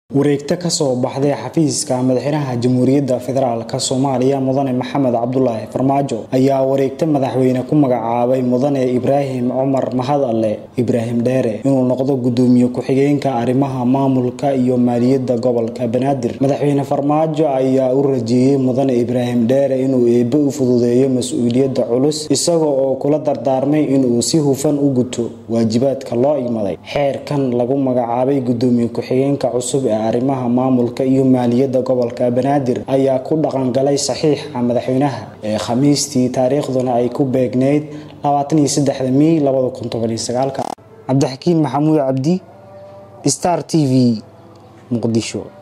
wareegto kasoo baxday xafiiska madaxweynaha jamhuuriyadda federaalk soomaaliya mudane maxamed cabdulaahi farmaajo ayaa wareegto madaxweyne ku magacaabay mudane ibraahim cumar mahadalle ibraahim dheere inuu noqdo gudoomiye ku-xigeenka arrimaha maamulka iyo maaliyadda gobolka banaadir madaxweyne farmaajo ayaa u rajeeyey mudane ibraahim dheere inuu eebbe u fududeeyo mas-uuliyadda culus isaga oo kula dardaarmay inuu si hufan u guto waajibaadka loo igmaday xeerkan lagu magacaabay gudoomiye ku-xigeenka cusub ee arrimaha maamulka iyo maaliyadda gobolka banaadir ayaa ku dhaqangalay saxiixa madaxweynaha ee khamiistii taariikhduna ay ku beegneyd mey cabdixakiin maxamuud cabdi star t v muqdisho